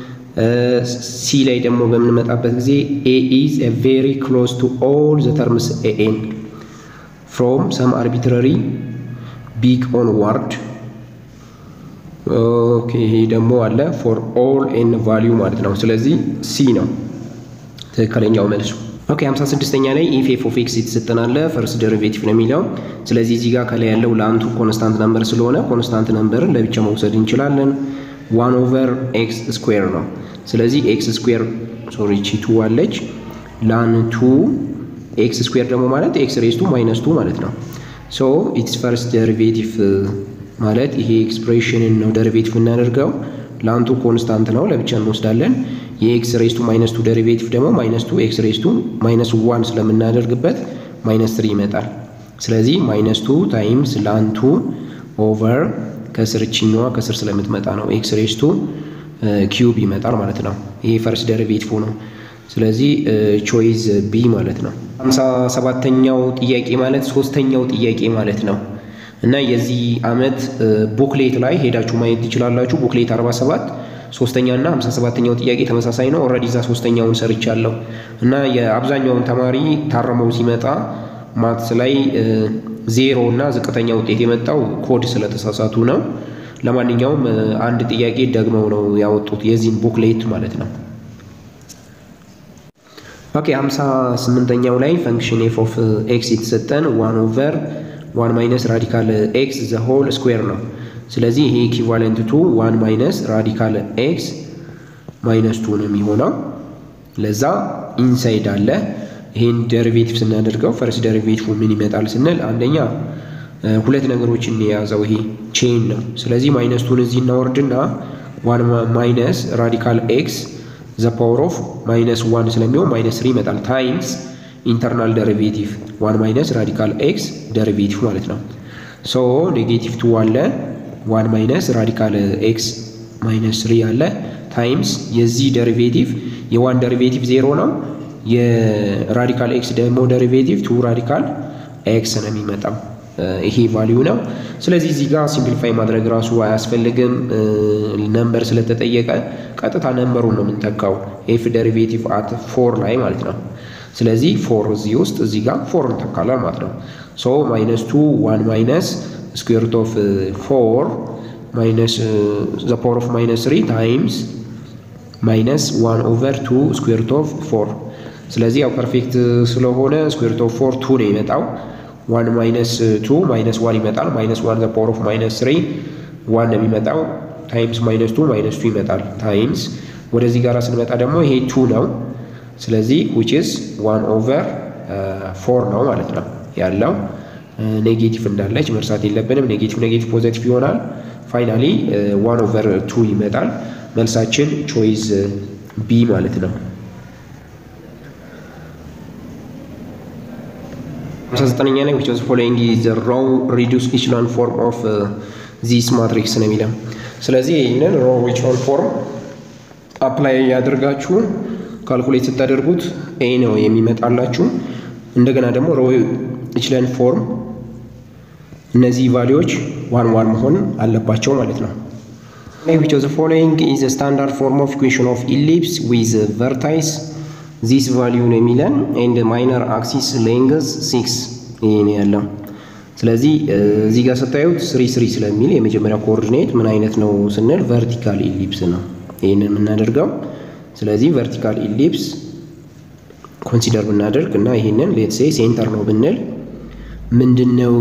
ሲ ላይ ደግሞ በምንመጣበት ጊዜ ኤ ኢዝ ቬሪ ክሎዝ ቱ ኦል ዘ ተርምስ ኤኤን ፍሮም ሰም አርቢትራሪ ቢግ ኦንዋርድ ኦኬ ይሄ ደግሞ አለ ፎር ኦል ኤን ቫሊዩ ማለት ነው ስለዚህ ሲ ነው ትክክለኛው መልሱ ኦኬ 56ኛ ላይ ኢፍ ኤፍ ኦፍ ኤክስ የተሰጠናለ ፈርስት ዴሪቬቲቭ ነው የሚለው። ስለዚህ እዚህ ጋር ከላይ ያለው ለአንቱ ኮንስታንት ነምበር ስለሆነ ኮንስታንት ነምበርን ለብቻ መውሰድ እንችላለን። ዋን ኦቨር ኤክስ ስኩዌር ነው። ስለዚህ ኤክስ ስኩዌር ሶሪ ቺ ቱ አለች ላን ቱ ኤክስ ስኩዌር ደግሞ ማለት ኤክስ ሬስ ቱ ማይነስ ቱ ማለት ነው። ሶ ኢትስ ፈርስት ዴሪቬቲቭ ማለት ይሄ ኤክስፕሬሽንን ነው ዴሪቬቲቭ እናደርገው። ላንቱ ኮንስታንት ነው ለብቻ እንወስዳለን። የኤክስ ሬስ ቱ ማይነስ ቱ ዴሪቬቲቭ ደግሞ ማይነስ ቱ ኤክስ ሬስ ቱ ማይነስ ዋን ስለምናደርግበት ማይነስ ትሪ ይመጣል። ስለዚህ ማይነስ ቱ ታይምስ ላንቱ ኦቨር ከስር ችኛዋ ከስር ስለምትመጣ ነው ኤክስ ሬስ ቱ ኪዩብ ይመጣል ማለት ነው። ይሄ ፈርስት ዴሪቬቲቭ ነው። ስለዚህ ቾይዝ ቢ ማለት ነው። ሃምሳ ሰባተኛው ጥያቄ ማለት ሶስተኛው ጥያቄ ማለት ነው እና የዚህ አመት ቡክሌት ላይ ሄዳችሁ ማየት ትችላላችሁ። ቡክሌት 47 ሶስተኛ እና 57ኛው ጥያቄ ተመሳሳይ ነው። ኦልሬዲ እዛ ሶስተኛውን ሰርቻለሁ እና የአብዛኛውን ተማሪ ታረመው ሲመጣ ማትስ ላይ ዜሮ እና ዝቅተኛ ውጤት የመጣው ኮድ ስለተሳሳቱ ነው። ለማንኛውም አንድ ጥያቄ ደግመው ነው ያወጡት የዚህን ቡክሌት ማለት ነው። ኦኬ 58ኛው ላይ ፈንክሽን ኤፍ ኦፍ ኤክስ የተሰጠን ዋን ኦቨር ዋን ማይነስ ራዲካል ኤክስ ዘ ሆል ስኩዌር ነው። ስለዚህ ይሄ ኢኪቫለንት ቱ ዋን ማይነስ ራዲካል ኤክስ ማይነስ ቱ ነው የሚሆነው። ለዛ ኢንሳይድ አለ። ይሄን ዴሪቬቲቭ ስናደርገው ፈርስት ዴሪቬቲቭ ምን ይመጣል ስንል አንደኛ ሁለት ነገሮችን የያዘው ይሄ ቼን ነው። ስለዚህ ማይነስ ቱን እዚህ እናወርድና ዋን ማይነስ ራዲካል ኤክስ ዘ ፓወር ኦፍ ማይነስ ዋን ስለሚሆን ማይነስ ስሪ ይመጣል ታይምስ ኢንተርናል ዴሪቬቲቭ ዋን ማይነስ ራዲካል ኤክስ ዴሪቬቲቭ ማለት ነው። ሶ ኔጌቲቭ ቱ አለ ዋን ማይነስ ራዲካል ኤክስ ማይነስ ስሪ አለ ታይምስ የዚህ ዴሪቬቲቭ የዋን ዴሪቬቲቭ ዜሮ ነው። የራዲካል ኤክስ ደግሞ ዴሪቬቲቭ ቱ ራዲካል ኤክስ ነው የሚመጣው። ይሄ ቫሊዩ ነው። ስለዚህ እዚህ ጋር ሲምፕሊፋይ ማድረግ ራሱ አያስፈልግም። ነምበር ስለተጠየቀ ቀጥታ ነምበሩን ነው የምንተካው ኤፍ ዴሪቬቲቭ አት ፎር ላይ ማለት ነው። ስለዚህ ፎር እዚህ ውስጥ እዚህ ጋር ፎር እንተካለን ማለት ነው። ሶ ማይነስ ቱ ዋን ማይነስ ስኩዌር ሩት ኦፍ ፎር ማይነስ ዘ ፓወር ኦፍ ማይነስ ስሪ ታይምስ ማይነስ ዋን ኦቨር ቱ ስኩዌር ሩት ኦፍ ፎር። ስለዚህ ያው ፐርፌክት ስለሆነ ስኩዌር ሩት ኦፍ ፎር ቱ ነው የመጣው። ዋን ማይነስ ቱ ማይነስ ዋን ይመጣል። ማይነስ ዋን ዘ ፓወር ኦፍ ማይነስ ስሪ ዋን ነው የሚመጣው። ታይምስ ማይነስ ቱ ማይነስ ቱ ይመጣል። ታይምስ ወደዚህ ጋር ስንመጣ ደግሞ ይሄ ቱ ነው። ስለዚህ ዊች ኢዝ ዋን ኦቨር ፎር ነው ማለት ነው ያለው። ኔጌቲቭ እንዳለች መርሳት የለብንም። ኔጌቲቭ ኔጌቲቭ ፖዘቲቭ ይሆናል። ፋይናሊ ዋን ኦቨር ቱ ይመጣል። መልሳችን ቾይዝ ቢ ማለት ነው። 59ኛ ላይ which was following the row reduced echelon form of uh, this matrix ነው የሚለው። ስለዚህ ይህንን ሮው echelon ፎርም አፕላይ ያደርጋችሁ ካልኩሌት ስታደርጉት ኤ ነው የሚመጣላችሁ። እንደገና ደግሞ ሮው echelon ፎርም እነዚህ ቫሊዎች ዋን ዋን መሆን አለባቸው ማለት ነው። which was following is a standard form of equation of ellipse with vertices ዚስ ቫሊዩ ነው የሚለን ኤንድ ማይነር አክሲስ ሌንግዝ ሲክስ ይሄ ነው ያለው። ስለዚህ እዚህ ጋር ስታዩት ስሪ ስሪ ስለሚል የመጀመሪያ ኮኦርዲኔት ምን አይነት ነው ስንል ቨርቲካል ኢሊፕስ ነው ይህንን የምናደርገው። ስለዚህ ቨርቲካል ኢሊፕስ ኮንሲደር ብናደርግ እና ይህንን ሌትሴ ሴንተር ነው ብንል ምንድን ነው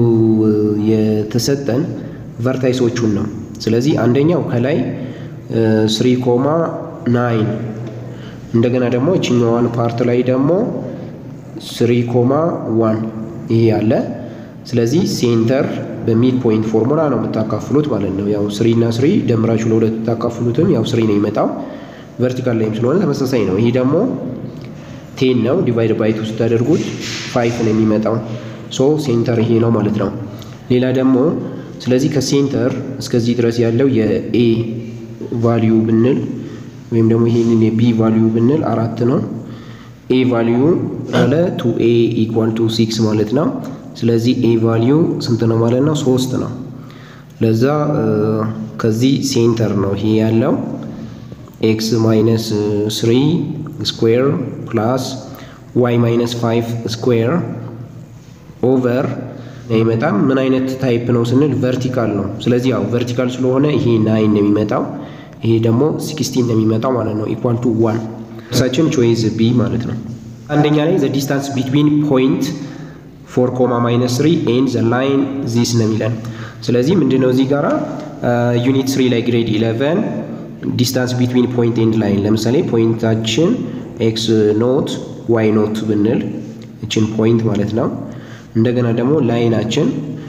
የተሰጠን ቨርታይሶቹን ነው። ስለዚህ አንደኛው ከላይ ስሪ ኮማ ናይን እንደገና ደግሞ እችኛዋን ፓርት ላይ ደግሞ ስሪ ኮማ ዋን ይሄ ያለ። ስለዚህ ሴንተር በሚድ ፖይንት ፎርሙላ ነው የምታካፍሉት ማለት ነው። ያው ስሪ እና ስሪ ደምራችሁ ለሁለት ታካፍሉትም ያው ስሪ ነው የሚመጣው። ቨርቲካል ላይም ስለሆነ ተመሳሳይ ነው። ይሄ ደግሞ ቴን ነው ዲቫይድ ባይ ቱ ስታደርጉት ፋይፍ ነው የሚመጣው። ሶ ሴንተር ይሄ ነው ማለት ነው። ሌላ ደግሞ ስለዚህ ከሴንተር እስከዚህ ድረስ ያለው የኤ ቫሊዩ ብንል ወይም ደግሞ ይሄንን የቢ ቫሊዩ ብንል አራት ነው። ኤ ቫሊዩ አለ ቱ ኤ ኢኳል ቱ ሲክስ ማለት ነው። ስለዚህ ኤ ቫሊዩ ስንት ነው ማለት ነው? ሶስት ነው። ለዛ ከዚህ ሴንተር ነው ይሄ ያለው ኤክስ ማይነስ ስሪ ስኩዌር ፕላስ ዋይ ማይነስ ፋይቭ ስኩዌር ኦቨር አይመጣም። ምን አይነት ታይፕ ነው ስንል ቨርቲካል ነው። ስለዚህ ያው ቨርቲካል ስለሆነ ይሄ ናይን ነው የሚመጣው ይሄ ደግሞ ሲክስቲን ነው የሚመጣው ማለት ነው። ኢኳል ቱ ዋን እርሳችን ቾይዝ ቢ ማለት ነው። አንደኛ ላይ ዘ ዲስታንስ ቢትዊን ፖይንት ፎር ኮማ ማይነስ ትሪ ኤንድ ዘ ላይን ዚስ ነው የሚለን። ስለዚህ ምንድነው እዚህ ጋራ ዩኒት ስሪ ላይ ግሬድ ኢለቨን ዲስታንስ ቢትዊን ፖይንት ኤንድ ላይን ለምሳሌ ፖይንታችን ኤክስ ኖት ዋይ ኖት ብንል እችን ፖይንት ማለት ነው። እንደገና ደግሞ ላይናችን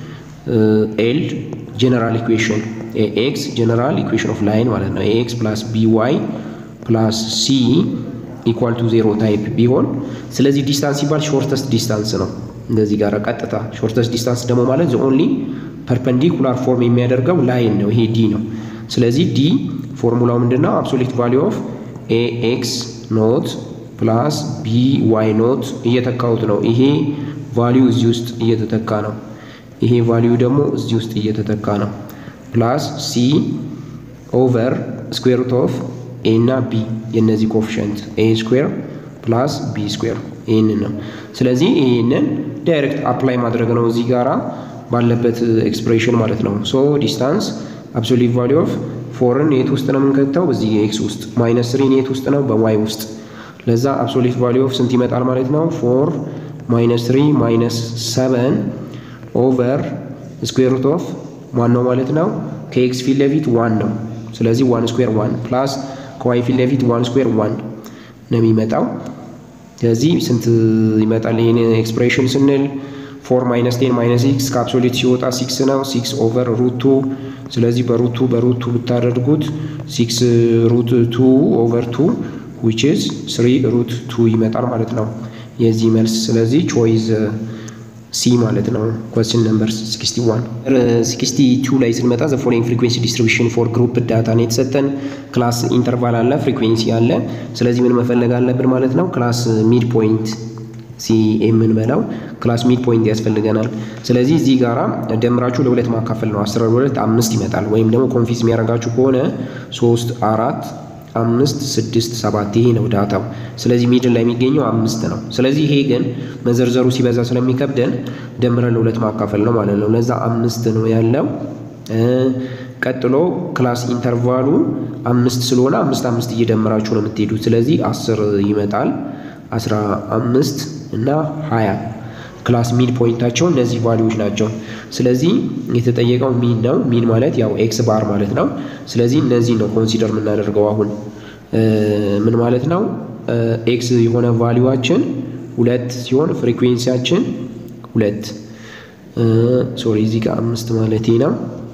ኤል ጀነራል ኢኩዌሽን ኤክስ ጀነራል ኢኩዌሽን ኦፍ ላይን ማለት ነው። ኤክስ ፕላስ ቢ ዋይ ፕላስ ሲ ኢኳል ቱ ዜሮ ታይፕ ቢሆን ስለዚህ ዲስታንስ ሲባል ሾርተስት ዲስታንስ ነው። እንደዚህ ጋር ቀጥታ ሾርተስት ዲስታንስ ደግሞ ማለት ዘ ኦንሊ ፐርፐንዲኩላር ፎርም የሚያደርገው ላይን ነው። ይሄ ዲ ነው። ስለዚህ ዲ ፎርሙላው ምንድን ነው? አብሶሊት ቫሊዩ ኦፍ ኤ ኤክስ ኖት ፕላስ ቢ ዋይ ኖት እየተካሁት ነው። ይሄ ቫሊዩ እዚህ ውስጥ እየተተካ ነው። ይሄ ቫሊዩ ደግሞ እዚህ ውስጥ እየተተካ ነው። ፕላስ ሲ ኦቨር ስኩዌር ሩት ኦፍ ኤ እና ቢ የእነዚህ ኮፊሽንት ኤ ስኩዌር ፕላስ ቢ ስኩዌር ይህንን ነው። ስለዚህ ይህንን ዳይሬክት አፕላይ ማድረግ ነው እዚህ ጋራ ባለበት ኤክስፕሬሽን ማለት ነው። ሶ ዲስታንስ አብሶሊት ቫሊዩ ኦፍ ፎርን የት ውስጥ ነው የምንከተው? እዚህ ኤክስ ውስጥ ማይነስ ስሪን የት ውስጥ ነው? በዋይ ውስጥ ለዛ አብሶሊት ቫሊዩ ኦፍ ስንት ይመጣል ማለት ነው? ፎር ማይነስ ትሪ ማይነስ ሰቨን ኦቨር ስኩዌር ሩት ኦፍ ዋን ነው ማለት ነው። ከኤክስ ፊት ለፊት ዋን ነው። ስለዚህ ዋን ስኩዌር ዋን ፕላስ ከዋይ ፊት ለፊት ዋን ስኩዌር ዋን ነው የሚመጣው። ስለዚህ ስንት ይመጣል ይህን ኤክስፕሬሽን ስንል ፎር ማይነስ ቴን ማይነስ ሲክስ ከአብሶሊት ሲወጣ ሲክስ ነው። ሲክስ ኦቨር ሩቱ ስለዚህ በሩቱ በሩቱ ብታደርጉት ሲክስ ሩት ቱ ኦቨር ቱ ዊች ኢዝ ስሪ ሩት ቱ ይመጣል ማለት ነው የዚህ መልስ። ስለዚህ ቾይዝ ሲ ማለት ነው። ኮስችን ነምበር 61 62 ላይ ስንመጣ ዘ ፎሎዊንግ ፍሪኩዌንሲ ዲስትሪቢዩሽን ፎር ግሩፕ ዳታ ነው የተሰጠን። ክላስ ኢንተርቫል አለ፣ ፍሪኩዌንሲ አለ። ስለዚህ ምን መፈለግ አለብን ማለት ነው? ክላስ ሚድ ፖይንት ሲ የምንበላው ክላስ ሚድ ፖይንት ያስፈልገናል። ስለዚህ እዚህ ጋራ ደምራችሁ ለሁለት ማካፈል ነው። አስራ ሁለት አምስት ይመጣል። ወይም ደግሞ ኮንፊዝ የሚያደርጋችሁ ከሆነ ሶስት አራት አምስት ስድስት ሰባት ይሄ ነው ዳታው። ስለዚህ ሚድል ላይ የሚገኘው አምስት ነው። ስለዚህ ይሄ ግን መዘርዘሩ ሲበዛ ስለሚከብደን ደምረን ለሁለት ማካፈል ነው ማለት ነው። ለዛ አምስት ነው ያለው። ቀጥሎ ክላስ ኢንተርቫሉ አምስት ስለሆነ አምስት አምስት እየደመራችሁ ነው የምትሄዱት። ስለዚህ አስር ይመጣል። አስራ አምስት እና ሀያ ክላስ ሚድ ፖይንታቸው እነዚህ ቫሊዎች ናቸው። ስለዚህ የተጠየቀው ሚን ነው። ሚን ማለት ያው ኤክስ ባር ማለት ነው። ስለዚህ እነዚህ ነው ኮንሲደር የምናደርገው አሁን ምን ማለት ነው? ኤክስ የሆነ ቫሊዋችን ሁለት ሲሆን ፍሪኩዌንሲያችን ሁለት ሶሪ እዚህ ጋር አምስት ማለቴ ነው።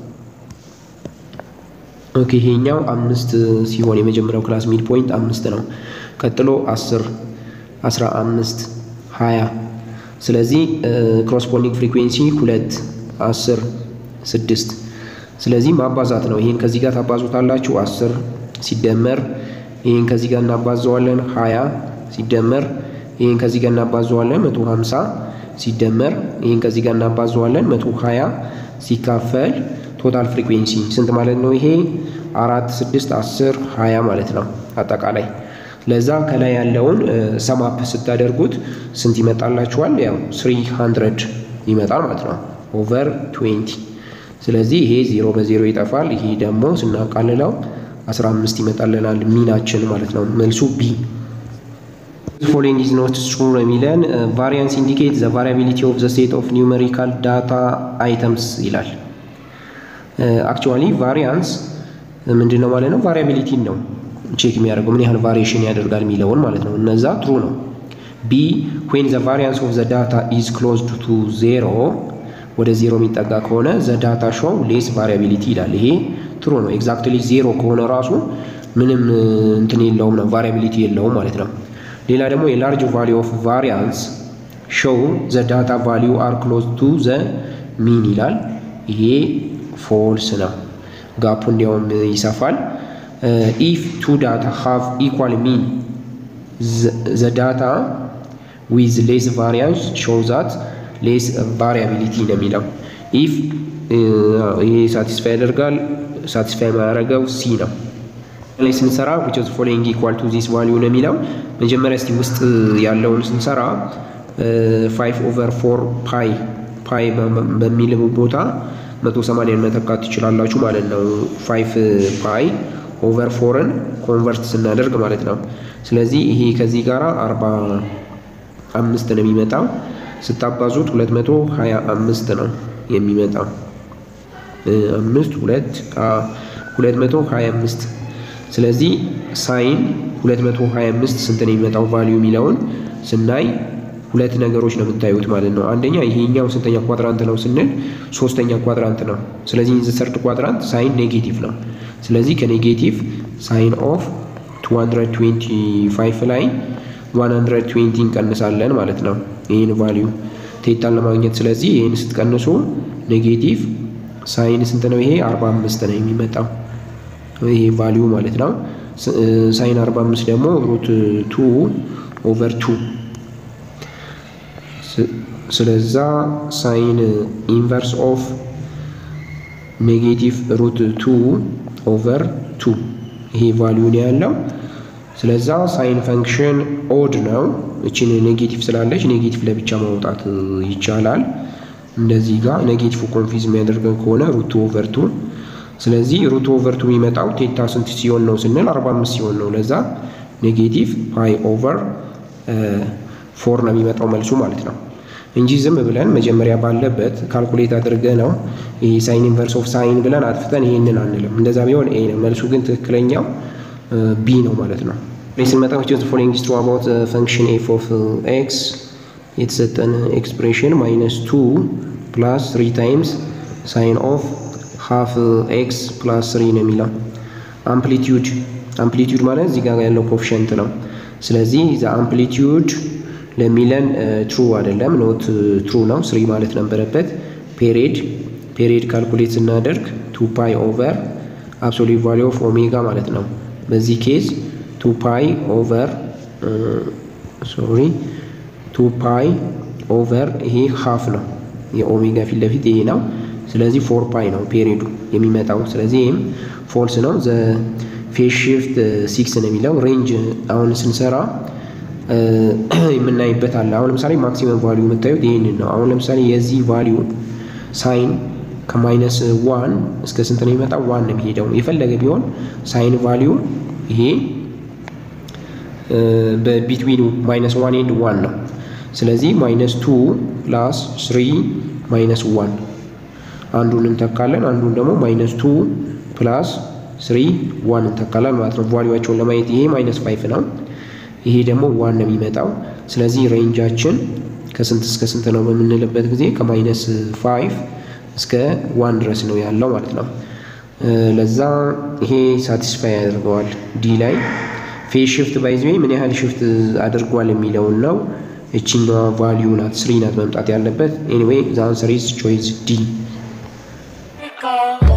ኦኬ ይሄኛው አምስት ሲሆን የመጀመሪያው ክላስ ሚድ ፖይንት አምስት ነው። ቀጥሎ አስር አስራ አምስት ሀያ ስለዚህ ኮረስፖንዲንግ ፍሪኩዌንሲ ሁለት አስር ስድስት ስለዚህ ማባዛት ነው። ይህን ከዚህ ጋር ታባዙታላችሁ አስር ሲደመር ይህን ከዚህ ጋር እናባዘዋለን ሀያ ሲደመር ይህን ከዚህ ጋር እናባዘዋለን መቶ ሀምሳ ሲደመር ይህን ከዚህ ጋር እናባዘዋለን መቶ ሀያ ሲካፈል ቶታል ፍሪኩዌንሲ ስንት ማለት ነው? ይሄ አራት ስድስት አስር ሀያ ማለት ነው አጠቃላይ ለዛ ከላይ ያለውን ሰማፕ ስታደርጉት ስንት ይመጣላችኋል? ያው ስሪ ሀንድረድ ይመጣል ማለት ነው ኦቨር ትዌንቲ። ስለዚህ ይሄ ዜሮ በዜሮ ይጠፋል። ይሄ ደግሞ ስናቃልለው አስራ አምስት ይመጣልናል ሚናችን ማለት ነው። መልሱ ቢ። ፎሎዊንግ ኢዝ ኖት ትሩ የሚለን ቫሪያንስ ኢንዲኬት ዘ ቫሪያቢሊቲ ኦፍ ዘ ስቴት ኦፍ ኒውሜሪካል ዳታ አይተምስ ይላል። አክቹዋሊ ቫሪያንስ ምንድን ነው ማለት ነው? ቫሪያቢሊቲን ነው ቼክ የሚያደርገው ምን ያህል ቫሪዬሽን ያደርጋል የሚለውን ማለት ነው። እነዛ ትሩ ነው። ቢ ዌን ዘ ቫሪያንስ ኦፍ ዘ ዳታ ኢዝ ክሎዝድ ቱ ዜሮ ወደ ዜሮ የሚጠጋ ከሆነ ዘ ዳታ ሾው ሌስ ቫሪያቢሊቲ ይላል። ይሄ ትሩ ነው። ኤግዛክትሊ ዜሮ ከሆነ ራሱ ምንም እንትን የለውም ነው ቫሪያቢሊቲ የለውም ማለት ነው። ሌላ ደግሞ የላርጅ ቫሊዩ ኦፍ ቫሪያንስ ሾው ዘ ዳታ ቫሊዩ አር ክሎዝ ቱ ዘ ሚን ይላል። ይሄ ፎልስ ነው። ጋፑ እንዲያውም ይሰፋል። ኢፍ ቱ ዳታ ሃቭ ኢኳል ሚን ዘ ዳታ ዊዝ ሌስ ቫሪያንስ ሾው ዛት ሌስ ቫሪያቢሊቲ ነው የሚለው። ኢፍ ይሄ ሳቲስፋይ ያደርጋል። ሳቲስፋይ ማያደርገው ሲ ነው። ላይ ስንሰራ ዊች ኦፍ ፎሎዊንግ ኢኳል ቱ ዚስ ቫሊዩ ነው የሚለው። መጀመሪያ እስቲ ውስጥ ያለውን ስንሰራ ፋይቭ ኦቨር ፎር ፓይ ፓይ በሚል ቦታ መቶ ሰማንያን መተካት ትችላላችሁ ማለት ነው። ፋይቭ ፓይ ኦቨር ፎርን ኮንቨርት ስናደርግ ማለት ነው። ስለዚህ ይሄ ከዚህ ጋር አርባ አምስት ነው የሚመጣው። ስታባዙት ሁለት መቶ ሀያ አምስት ነው የሚመጣው። አምስት ሁለት ሁለት መቶ ሀያ አምስት ስለዚህ ሳይን ሁለት መቶ ሀያ አምስት ስንት ነው የሚመጣው ቫሊዩ የሚለውን ስናይ ሁለት ነገሮች ነው የምታዩት ማለት ነው። አንደኛ ይሄኛው ስንተኛ ኳድራንት ነው ስንል ሶስተኛ ኳድራንት ነው። ስለዚህ ኢን ዘ ሰርድ ኳድራንት ሳይን ኔጌቲቭ ነው። ስለዚህ ከኔጌቲቭ ሳይን ኦፍ 225 ላይ 120 እንቀንሳለን ማለት ነው። ይህን ቫሊዩ ቴታን ለማግኘት ስለዚህ ይህን ስትቀንሱ ኔጌቲቭ ሳይን ስንት ነው? ይሄ 45 ነው የሚመጣው ይሄ ቫሊዩ ማለት ነው። ሳይን 45 ደግሞ ሩት 2 ኦቨር 2 ስለዛ ሳይን ኢንቨርስ ኦፍ ኔጌቲቭ ሩት 2 ኦቨር 2 ይሄ ቫሊዩ ነው ያለው። ስለዛ ሳይን ፈንክሽን ኦድ ነው። እችን ኔጌቲቭ ስላለች ኔጌቲቭ ለብቻ ማውጣት ይቻላል። እንደዚህ ጋር ኔጌቲቭ ኮንፊዝ የሚያደርገን ከሆነ ሩት ኦቨር ቱ ስለዚህ ሩት ኦቨር ቱ የሚመጣው ቴታ ስንት ሲሆን ነው ስንል 45 ሲሆን ነው። ለዛ ኔጌቲቭ ፓይ ኦቨር ፎር ነው የሚመጣው መልሱ ማለት ነው እንጂ ዝም ብለን መጀመሪያ ባለበት ካልኩሌት አድርገ ነው ይሄ ሳይን ኢንቨርስ ኦፍ ሳይን ብለን አጥፍተን ይሄንን አንልም። እንደዛ ቢሆን ኤ ነው መልሱ፣ ግን ትክክለኛው ቢ ነው ማለት ነው። ስንመጣ ስ ፎሎዊንግ ስትሩ አባውት ፈንክሽን ኤፍ ኦፍ ኤክስ የተሰጠን ኤክስፕሬሽን ማይነስ ቱ ፕላስ ትሪ ታይምስ ሳይን ኦፍ ሃፍ ኤክስ ፕላስ ስሪ ነው የሚለው። አምፕሊቲዩድ አምፕሊቲዩድ ማለት እዚህ ጋር ያለው ኮፊሸንት ነው። ስለዚህ ዘ አምፕሊቲዩድ ለሚለን ትሩ አይደለም፣ ኖት ትሩ ነው። ስሪ ማለት ነበረበት። ፔሪድ ፔሪድ ካልኩሌት ስናደርግ ቱ ፓይ ኦቨር አብሶሉት ቫሊዩ ኦፍ ኦሜጋ ማለት ነው። በዚህ ኬዝ ቱ ፓይ ኦቨር ሶሪ ቱ ፓይ ኦቨር ይሄ ሃፍ ነው። የኦሜጋ ፊት ለፊት ይሄ ነው። ስለዚህ ፎር ፓይ ነው ፔሪዱ የሚመጣው። ስለዚህ ይህም ፎልስ ነው። ዘ ፌስ ሽፍት ሲክስ ነው የሚለው ሬንጅ አሁን ስንሰራ የምናይበት አለ። አሁን ለምሳሌ ማክሲመም ቫሊዩ የምታዩት ይህንን ነው። አሁን ለምሳሌ የዚህ ቫሊዩ ሳይን ከማይነስ ዋን እስከ ስንት ነው የሚመጣው? ዋን ነው የሚሄደው። የፈለገ ቢሆን ሳይን ቫሊዩ ይሄ በቢትዊን ማይነስ ዋን ኤንድ ዋን ነው። ስለዚህ ማይነስ ቱ ፕላስ ስሪ ማይነስ ዋን አንዱን እንተካለን። አንዱን ደግሞ ማይነስ ቱ ፕላስ ስሪ ዋን እንተካለን ማለት ነው። ቫሊዋቸውን ለማየት ይሄ ማይነስ ፋይፍ ነው። ይሄ ደግሞ ዋን ነው የሚመጣው። ስለዚህ ሬንጃችን ከስንት እስከ ስንት ነው በምንልበት ጊዜ ከማይነስ ፋይቭ እስከ ዋን ድረስ ነው ያለው ማለት ነው። ለዛ ይሄ ሳቲስፋይ ያደርገዋል። ዲ ላይ ፌስ ሽፍት ባይዝ ምን ያህል ሽፍት አድርጓል የሚለውን ነው። እችኛዋ ቫሊዩ ናት ስሪ ናት መምጣት ያለበት። ኤኒዌይ ዘ አንሰር ኢዝ ቾይስ ዲ